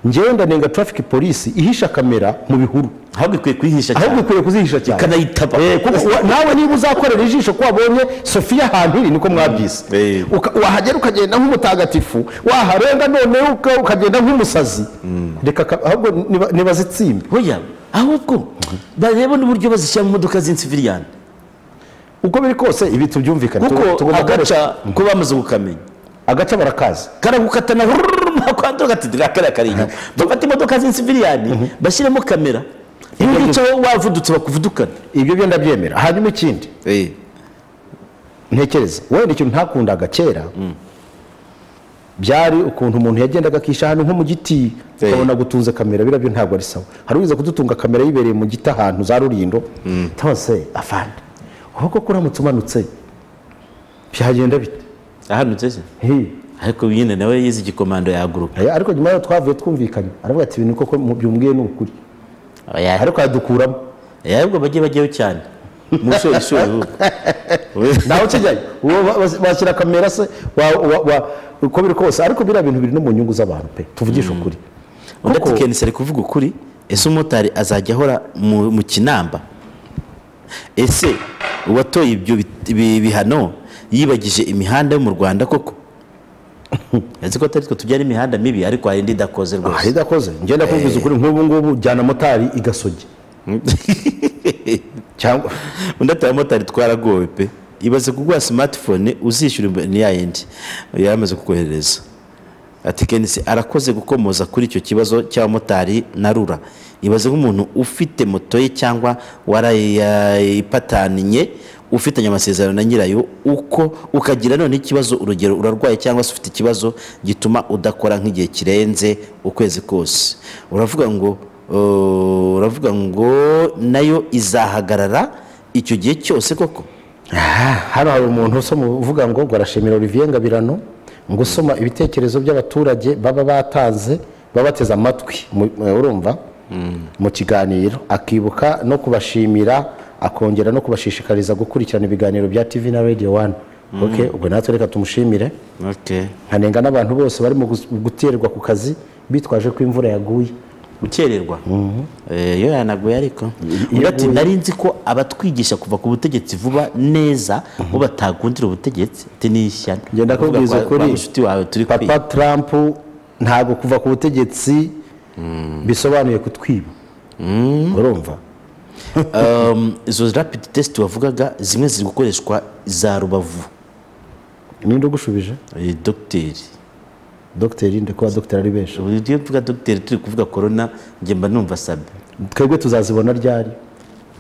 ngewe ndanenga traffic police ihisha kamera mu bihuru ahubwo ikwiye kuyihisha ahubwo cyane ukwiye kuzihisha cyane ikanayitaba Eh, kuko wa- nawe niba uzakorera ijisho ko wabonye sofiya ahantu iri niko mwabyise Eh. Uka- wahagera ukagenda nk'umutagatifu waharenga noneho uka- ukagenda nk'umusazi reka ka- ahubwo niba- nibazitsimbe hoya ahubwo bareba n'uburyo bazishyira mu modoka z'insifiriyani uko biri kose ibi tubyumvikane Tu- kuko tugomba agaca gukoresha- ko bamaze kukamenya agace barakazi karagukatana mwakwandura gatitira kariya kari inyuma bafata imodoka z'insifiriyani bashyiramo kamera ntuyicaho wavudutse bakuvudukana ibyo byo ndabyemera hanyuma ikindi ntekereza wenda ikintu ntakundaga kera byari ukuntu umuntu yagendaga akisha ahantu nko mu giti Eh. ukabona gutunze kamera biriya byo ntabwo ari sawa hari uwiza kudutunga kamera yibereye mu giti ahantu za rurindo tonse afande aho koko uramutse umanutse byagenda bite ahanutse se Hey. ariko nyine nawe yize igikomando yahaguruka Eh, ariko nyuma yaho twavuye twumvikanye aravuga ati ibintu koko mu- byumbwiye ni ukuri Oya, ariko yadukuramo ahubwo bajye bajyayo cyane musoreshore nawe ukijyayo uwo ba- bas- bashyira kamera se wa- wa- wa- uko biri kose ariko biriya bintu biri no mu nyungu z'abantu pe tuvugishe ukuri undi ati Kuko- kenisi ari kuvuga ukuri ese umumotari azajya ahora mu mu kinamba ese uwatoye ibyo bit- ibi bihano yibagije imihanda yo mu rwanda koko azi ko atari twe tujyana imihanda mibi ariko hari indi idakoze aha rwose idakoze ngenda kubwiza ukuri nk'ubu ngubu jyana motari igasogi cyangwa undi ati abamotari twaragowe pe ibaze kuguha smartphone uzishyura imbe- ni ya yindi yamaze kukohereza ati kenisi arakoze gukomoza kuri icyo kibazo cy'abamotari na rura ibaze nk'umuntu ufite moto ye cyangwa warayipataniye ufitanye amasezerano na nyirayo uko ukagira none ikibazo urugero urarwaye cyangwa se ufite ikibazo gituma udakora nk'igihe kirenze ukwezi kose uravuga ngo uh, uravuga ngo nayo izahagarara icyo gihe cyose koko Ah, hano hari umuntu usoma uvuga ngo ngo arashimira Olivier Ngabirano ngo usoma ibitekerezo by'abaturage baba batanze baba bateze amatwi mu- eh, urumva mu kiganiro akibuka no kubashimira akongera no kubashishikariza gukurikirana ibiganiro bya TV na Radio 1 okay ubwo natwe reka tumushimire okay. nkanenga n'abantu bose barimo gus- guterwa ku kazi bitwaje ko imvura yaguye gukererwa Eh, iyo yanaguye ariko undi ati nari nzi ko abatwigisha kuva ku butegetsi vuba neza bo batagundira ubutegetsi ati ni ishyano Ngenda Kuvuga kubwiza kwa- ukuri. kwa mushuti wawe turi papa kwiga trump ntabwo kuva ku butegetsi bisobanuye kutwiba urumva Um, izo rapid test wavugaga zimwe ziri gukoreshwa za rubavu ninde ugushubije Eh, dogiteri dogiteri ndi kuba dogiteri ari benshi iyo mvuga dogiteri turi kuvuga korona njye mba numva sabe twebwe tuzazibona ryari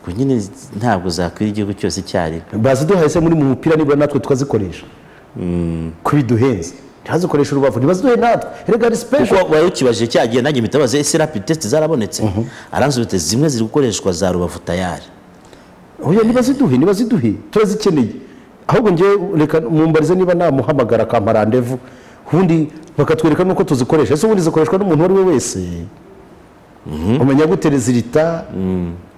ku nyine ntabwo zakwira igihugu cyose icyarimwe baziduhaye se muri mu mupira nibura natwe tukazikoresha ko biduhenze ntihazikoreshe urubavu ntibaziduhe natwe erega ni special kuko wari ukibajije cya gihe nanjye mpita baza ese rapid test zarabonetse aransubiza ati zimwe ziri gukoreshwa za rubavu tayari oya ntibaziduhe ntibaziduhe turazikeneye ahubwo ngewe reka mumbarize niba namuhamagara akampa randevu ubundi bakatwereka n'uko tuzikoresha ese ubundi zikoreshwa n'umuntu uwo ari we wese umenya gute rezilita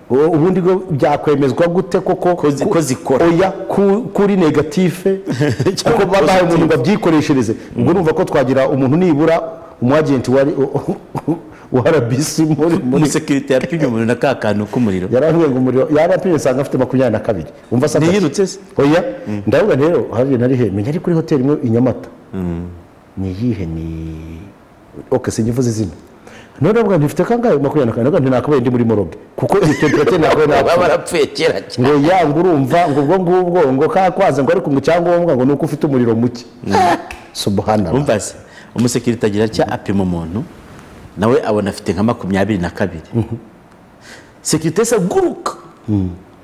ubu- ubundi bwo byakwemezwa gute koko Ko zi- ko zikora. oya ku- kuri negatife ko Cyangwa babaye umuntu ngo abyikoreshereze ubwo numva ko twagira umuntu nibura umwagenti wari wa rbc muri muri muri sekirite yapimye umuntu na ka kantu k'umuriro yaramubwiye ngo umuriro yarapimye usanga afite makumyabiri na kabiri umva asa Ntiyirutse se? oya ndavuga rero habi nari he menya ari kuri hoteli imwe i nyamata ni iyihe ni oke sinjya mvuze izina none ndavuga ntifite kangahe makumyabiri na kabiri ndavuga ntinakabaye ndi muri moroge kuko iyo temperature ntabwo baba ntabwo barapfuye kera cyane ngo yanga urumva ngo ubwo ngubwo ngo kakwaze ngo ariko mu cyangombwa ngo ni uko ufite umuriro muke subuhanara umva se umusekirite agira atya apima umuntu nawe abona afite nka makumyabiri na kabiri sekirite se aguruka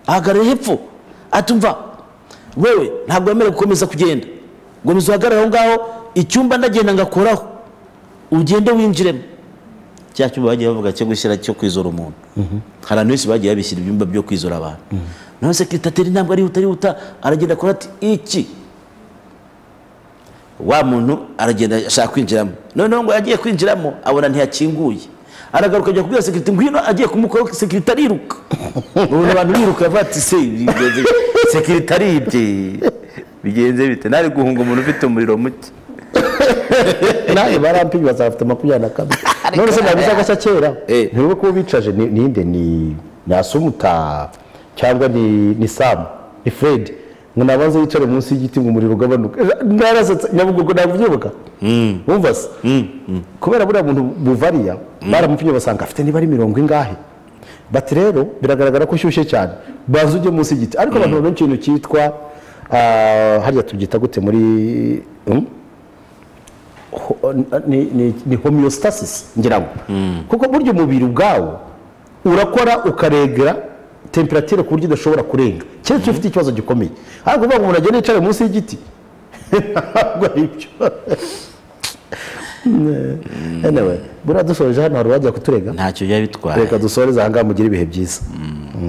ahagarara hepfo atumva wewe ntabwo wemerewe gukomeza kugenda gomeza uhagarare aho ngaho icyumba ndagenda ngakoraho ugende winjiremo cya cyumba bagiye bavuga cyo gushyira cyo kwizora umuntu hari abantu benshi bagiye babishyira ibyumba byo kwizora abantu nawe sekirite atera intambwe arihuta arihuta aragenda akora ati iki wa muntu aragenda ashaka kwinjiramo noneho ngo yagiye kwinjiramo abona ntiyakinguye aragaruka ajya kubwira sekirite ngwino agiye kumukoraho sekirite ariruka ubona abantu biruka bavuga ati se bigenze sekirite aribye bigenze bite ntari guhunga umuntu ufite umuriro muke nawe barampimye bazafite makumyabiri na kabiri none se nabiza agashya kera Eh. ntibibe kuba bicaje ni- ninde ni ni asumuta cyangwa ni ni samu ni fred ngo nabanze yicare munsi y'igiti ngo umuriro ugabanuke narasetse nyabugogo ntabwo ubyibuka wumva se kubera buriya muntu buvariya baramupimye basanga afite niba ari mirongo ingahe bati rero biragaragara ko ushyushye cyane banza ujye munsi y'igiti ariko abantu benshi ikintu cyitwa ah, harya tubyita gute muri hmm? ho- ni- ni ni homeostasis ngira ngo kuko burya umubiri ubwawo urakora ukaregera temperature ku buryo udashobora kurenga keretse ufite ikibazo gikomeye ariko uvuga ngo umuntu agende yicare munsi y'igiti ntabwo ari byo anyway buriya dusoreje hano hari uwajya kuturega ntacyo biba bitwaye reka dusoreze aha ngaha mugire ibihe byiza